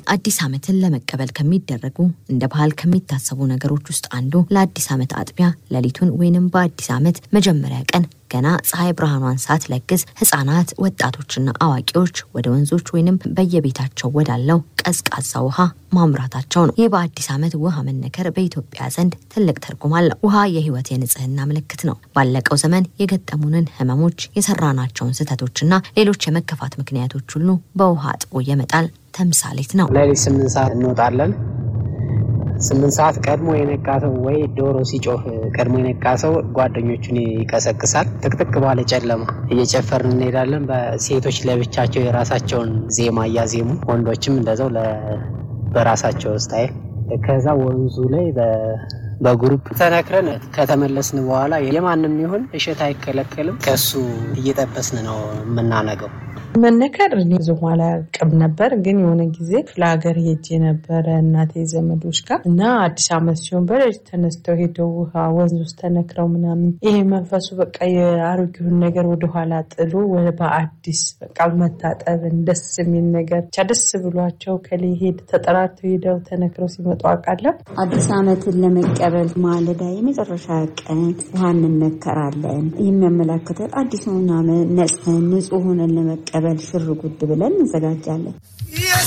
አዲስ ዓመትን ለመቀበል ከሚደረጉ እንደ ባህል ከሚታሰቡ ነገሮች ውስጥ አንዱ ለአዲስ ዓመት አጥቢያ ሌሊቱን ወይንም በአዲስ ዓመት መጀመሪያ ቀን ገና ፀሐይ ብርሃኗን ሳትለግስ ህጻናት፣ ወጣቶችና አዋቂዎች ወደ ወንዞች ወይንም በየቤታቸው ወዳለው ቀዝቃዛ ውሃ ማምራታቸው ነው። ይህ በአዲስ ዓመት ውሃ መነከር በኢትዮጵያ ዘንድ ትልቅ ትርጉም አለው። ውሃ የህይወት የንጽህና ምልክት ነው። ባለቀው ዘመን የገጠሙንን ህመሞች፣ የሰራናቸውን ስህተቶችና ሌሎች የመከፋት ምክንያቶች ሁሉ በውሃ አጥቦ የመጣል ተምሳሌት ነው። ሌሊት ስምንት ሰዓት እንወጣለን። ስምንት ሰዓት ቀድሞ የነቃ ሰው ወይ ዶሮ ሲጮህ ቀድሞ የነቃ ሰው ጓደኞቹን ይቀሰቅሳል። ጥቅጥቅ ባለ ጨለማ እየጨፈርን እንሄዳለን። በሴቶች ለብቻቸው የራሳቸውን ዜማ እያዜሙ ወንዶችም እንደዛው በራሳቸው ስታይል ከዛ ወንዙ ላይ በግሩፕ ተነክረን ከተመለስን በኋላ የማንም ይሁን እሸት አይከለከልም። ከሱ እየጠበስን ነው የምናነገው። መነከር እኔ ብዙም አላውቅም ነበር፣ ግን የሆነ ጊዜ ክፍለ ሀገር ሄጄ ነበረ እናቴ ዘመዶች ጋር እና አዲስ ዓመት ሲሆን በሌሊት ተነስተው ሄደው ውሃ ወንዝ ውስጥ ተነክረው ምናምን ይሄ መንፈሱ በቃ የአሮጌውን ነገር ወደኋላ ጥሎ በአዲስ በቃ መታጠብን ደስ የሚል ነገር ብቻ ደስ ብሏቸው ከሌ ሄድ ተጠራርተው ሄደው ተነክረው ሲመጡ አውቃለሁ። አዲስ ዓመትን ለመቀበል ማለዳ የመጨረሻ ቀን ውሃ እንነከራለን። የሚያመላክተው አዲሱን ዓመት ነጽተን ንጹህ ሆነን ለመቀበል ሽር ጉድ ብለን እንዘጋጃለን።